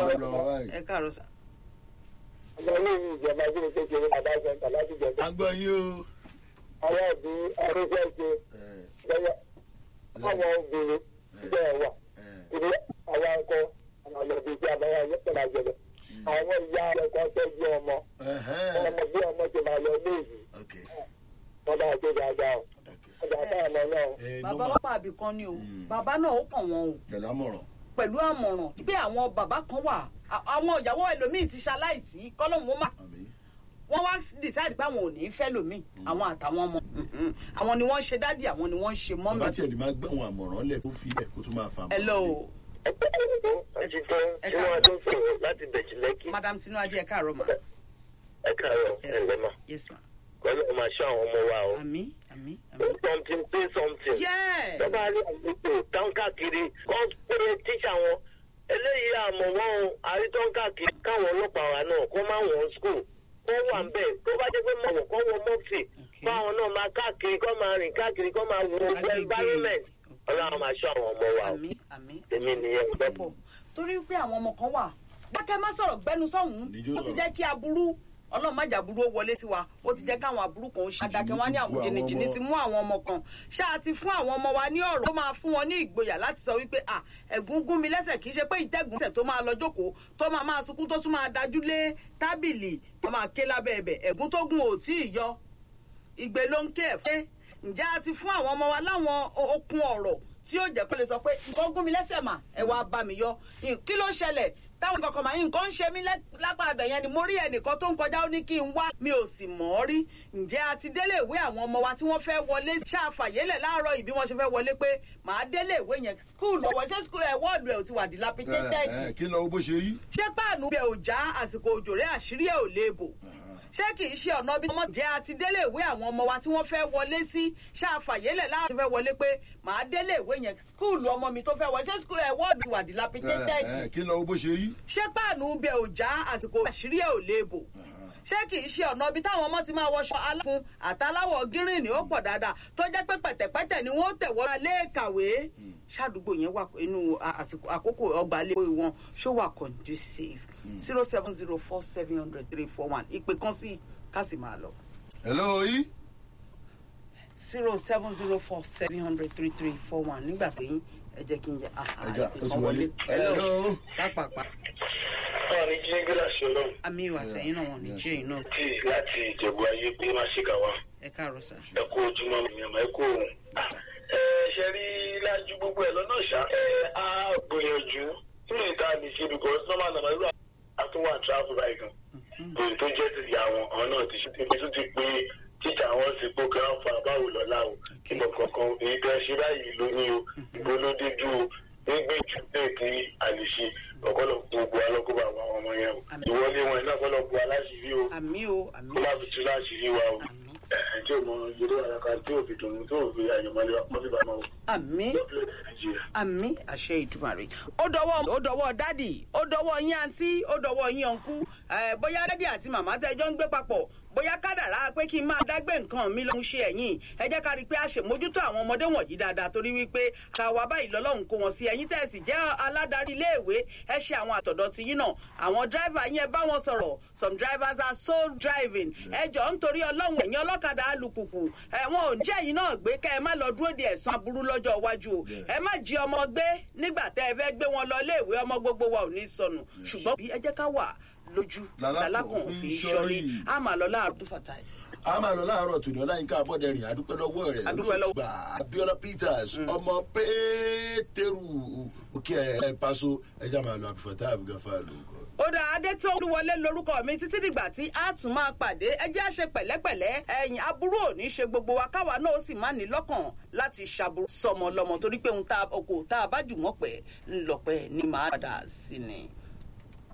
lọ báyìí. ẹ káàárọ̀ sà. ọmọ ilé ìwé ìjọba tí mo kékeré bàbá sẹ́ńtà láti jẹ̀dá. a gbọ́ yín o. àwọn òbí arúgbó ṣe ẹ, lọ́wọ́ àwọn obìnrin bẹ́ẹ̀ wà ìdí àwọn akọ àwọn ọmọdé tí a bá wà nípa ìjọba. àwọn ìyá rẹ̀ kan tọ́jú ọmọ ẹhẹ́n. ọmọ bí ọmọ ti máa lọ ní ìlú ok wọn bá ṣe dáadáa o ok. ọjà fún ọmọ náà. ẹ bàbá nọ́mbà wọn pa àbí kan ni o bàbá náà ó kàn wọn o tẹ̀lé àmọ̀ràn. pẹ̀lú àmọ̀ràn pé àwọn bàbá kan wà à- àwọn ìyàwó ẹlòmíì ti ṣaláìsí kọ́lọ́mù ó má àmì. wọ́n wá decide pé àwọn ò ní fẹ́ lòmíì àwọn àtàwọn ọmọ Mhm. àwọn ni wọ́n ń ṣe dádì àwọn ni wọ́n ń ṣe bàbá mọ́mì. tiẹ̀ lè máa gbẹ̀wọ̀n àmọ̀ràn lẹ̀ kó fi ẹ̀ kó tún máa fa àmọ̀ràn hello ẹ pẹ́ ẹ̀rọ àti tán tí wọ́n tó sọ̀rọ̀ láti bẹ̀jì lẹ́kì. madam tinubu ẹ káàárọ̀ ma. ẹ káàárọ̀ Yes, ẹ̀ lẹ́mà yes ma. pẹ̀lú ọmọ aṣọ àwọn ọmọ wa o. àmì àmì àmì. something pay something. yeah tọ́ba rí àgbègbè tán káàkiri kọ́ pé tíṣà wọn eléyìí àmọ̀ wọn o àrítọ́ káàkiri káwọn ọlọ́pàá wa náà kó má wọ́n school kó wà ń bẹ̀ tó bá jẹ́ pé mọ̀wọ̀ kó wọ mọ́fì káwọn náà máa káàkiri kó máa rìn káàkiri kó máa wo Agbègbè. environment ọlọ́run máa ṣọ́ àwọn ọmọ wa o àmì àmì. èmi nìyẹn pọ̀ gbọ́dọ̀. torí pé àwọn ọmọ kan wà dákẹ́ má sọ̀rọ̀ gbẹ́nu sọ̀hún Níjó ó ti sọ̀rọ̀. jẹ́ kí aburú ọlọ́run má jàburú ó wọlé sí wa ó ti jẹ́ káwọn aburú kan ó ṣe àdàkẹ́ wá ní àwọn Àwọn jìnnìjìnnì ọmọ. ti mú àwọn ọmọ kan ṣáà ti fún àwọn ọmọ wa ní ọ̀rọ̀ tó máa fún wọn ní ìgboyà láti sọ wípé à ẹ̀gún gún mi lẹ́sẹ̀ kì í ṣe pé ìtẹ́gùn tẹ̀ tó máa lọ jókòó tó máa máa sunkún tó tún máa dájú lé tábìlì tó máa ké lábẹ́ ẹ̀bẹ̀ ẹ̀gún tó gùn ò tí ì yọ ìgbé ló ń ké ẹ̀ fẹ́ ǹjẹ́ a ti fún àwọn ọmọ wa láwọn o- okun ọ̀rọ̀ tí yóò jẹ́ kó lè sọ pé nǹkan gún mi lẹ́sẹ̀ mà ẹ wá bá mi yọ kí ló ṣẹlẹ̀ táwọn kankan máa nǹkan ń ṣe mí lẹ́- lápá abẹ yẹn ni mo rí ẹnìkan tó ń kọjá ó ní kí n wá mi ò sì mọ̀ ọ́ rí ǹjẹ́ a ti délé ìwé àwọn ọmọ wa tí wọ́n fẹ́ wọlé ṣáfàyélẹ̀ láàárọ̀ ìbí wọ́n ṣe fẹ́ wọlé pé màá délé ìwé yẹn skul ọ̀wọ́ ṣé skul ẹ̀ wọ́ọ̀dù ẹ̀ ò ti wà dilapidated ẹ ẹ kí lọ bó ṣe rí. ṣé páànù bẹ ò já àsìkò òjò rẹ àṣírí ẹ ò léèbò ṣé kì í ṣe ọ̀nà bí wọ́n jẹ́ àti délé ìwé àwọn ọmọ wa tí wọ́n fẹ́ wọlé sí ṣàfàyélẹ̀ láàrin fẹ́ wọlé pé màá délé ìwé yẹn skúùlù ọmọ mi tó fẹ́ wọlé ṣé skúùlù ẹ̀ wọ́ọ̀dù wà ẹ dilapidated ẹ kí lọ bó ṣe rí. ṣé páànù bẹ ò já àsìkò àṣírí ẹ ò léèbò ṣé kì í ṣe ọ̀nà ibi táwọn ọmọ ti máa wọṣọ aláfun àtàláwọ̀ gírínì ó pọ̀ dáadáa tó jẹ́ pé pẹ̀tẹ̀pẹ̀tẹ̀ ni wọ́n tẹ̀wọ́ alẹ́ kàwé ṣàdúgbò yẹn wà inú àsìkò àkókò ọgbà ilé wọn ṣó wà conducive zero seven zero four seven hundred three four one ìpè kan sí ká sì máa lọ hello yìí. zero seven zero four seven hundred three three four one nígbà pé yín ẹ jẹ́ kí n jẹ àhà ẹja ìpè ó ti kan wọlé. wọlé hello hello. pápápá ọ̀rẹ́ jí gíláàsì ọlọ́run àmì ìwà àtẹ̀yìn náà wọn ní jẹ́ iná tí láti ìjẹ̀bú ayé pé má ṣe kà wá. ẹ káàárọ̀ sà. ẹ kú ojúmọ́ mi àmọ́ ẹ kú òun. ẹ ṣe rí lájú gbogbo ẹ lọ́nà ṣá. ẹ á gbìyànjú tí lè ta lè ṣe because normal normal irú àtúwà travel báyìí gan. òun tó jẹ́ ti ìyá wọn àwọn náà ti ṣe ti tún ti pé tíjà wọn sì pé kí wọ́n fa báwo lọ́la o. kí lọ kankan èyí tẹ́ ṣe báyìí ló ní o ìbò ló dé dúró nígbèjú bẹ́ẹ̀ kí a lè ṣe ọ̀pọ̀lọpọ̀ gbogbo alọ́kọ̀ọ́bà àwọn ọmọ yẹn o. Àmín. ìwọlé wọn iná ọ̀pọ̀lọpọ̀ aláṣìírí o àmì o àmì kó má fi tú láṣìírí wa o àmì tí o mọ ìdílé àyàká tí o fi dùn tí o fi àyànmọ́lé wa wọ́n fi bá a mọ́ àmì o. nàìjíríà. àmì àṣẹ ìdúmàrè. ó dọwọ́ ó dọwọ́ dádì ó dọwọ́ yín àǹtí ó dọwọ́ yín ọ̀nkú ẹ̀ bóyá dádì àti màmá tẹ́jọ́ ń gbé papọ̀ bóyá kádàrá pé kí n máa dágbé nǹkan mi lọ́hún ṣe ẹ̀yìn ẹ jẹ́ ká rí i pé a ṣe mójútó àwọn ọmọdé wọ̀nyí dáadáa torí wípé káwa báyìí lọ́lọ́run kó wọn sí ẹ̀yìn tẹ̀sí jẹ́ aládarí iléèwé ẹ ṣe àwọn àtọ̀dọ̀ ti yín náà àwọn dráìvà yín ẹ bá wọn sọ̀rọ̀ some drivers are soul driving ẹ jọ nítorí ọlọ́run ẹ̀yìn ọlọ́kadà alùpùpù ẹ wọn ò jẹ́ yín náà gbé kẹ́ ẹ má lọ dúró de ẹ̀sán aburú lọ́jọ́ iwájú o ẹ má jí ọmọ gbé nígbà tẹ́ ẹ fẹ́ gbé wọn lọ iléèwé ọmọ gbogbo wa ò ní sọnù ṣùgbọ́n bí ẹ jẹ́ ká wà lójú Lálákàn lálákàn fi fi ṣọ́rí. ṣọ́rí a máa lọ láàárọ̀ tó fàtà ẹ̀. a máa lọ láàárọ̀ tòní ọláyínká abọ́dẹrìn àdúpẹ́ lọ́wọ́ rẹ̀ Adúpẹ́ lọ́wọ́. olóògbà abiola peters ọmọ pétérù òkè ẹ̀ paṣọ ẹja máa lọ àbífọ̀tá àbígáfà lóko. ó dá adé tó wọlé lórúkọ mi títí dìgbà tí a tún máa pàdé ẹ jẹ́ àṣẹ pẹ̀lẹ́pẹ̀lẹ́ ẹ̀yìn aburú ò ní ṣe gbogbo wa káwa náà ó sì má ní lọ́kàn láti ṣàbùrù sọmọ lọmọ torí pé ohun tá a- okò tá a bá jù wọ́n pẹ̀ ńlọpẹ́ ni màá padà sí ni.